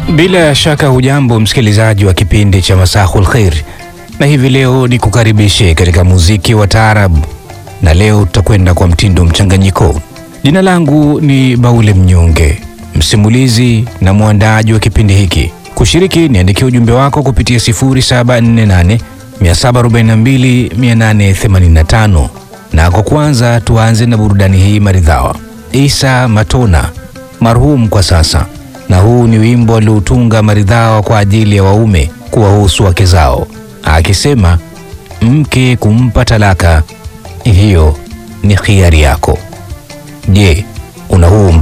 Bila shaka hujambo msikilizaji wa kipindi cha Masahul Khair, na hivi leo ni kukaribishe katika muziki wa taarabu, na leo tutakwenda kwa mtindo mchanganyiko. Jina langu ni Baule Mnyonge, msimulizi na mwandaaji wa kipindi hiki. Kushiriki, niandikia ujumbe wako kupitia 0748 742 885 na kwa kwanza tuanze na burudani hii maridhawa. Isa Matona marhum kwa sasa, na huu ni wimbo alioutunga maridhawa kwa ajili ya waume kuwahusu wake zao, akisema mke kumpa talaka hiyo ni khiari yako. Je, una huu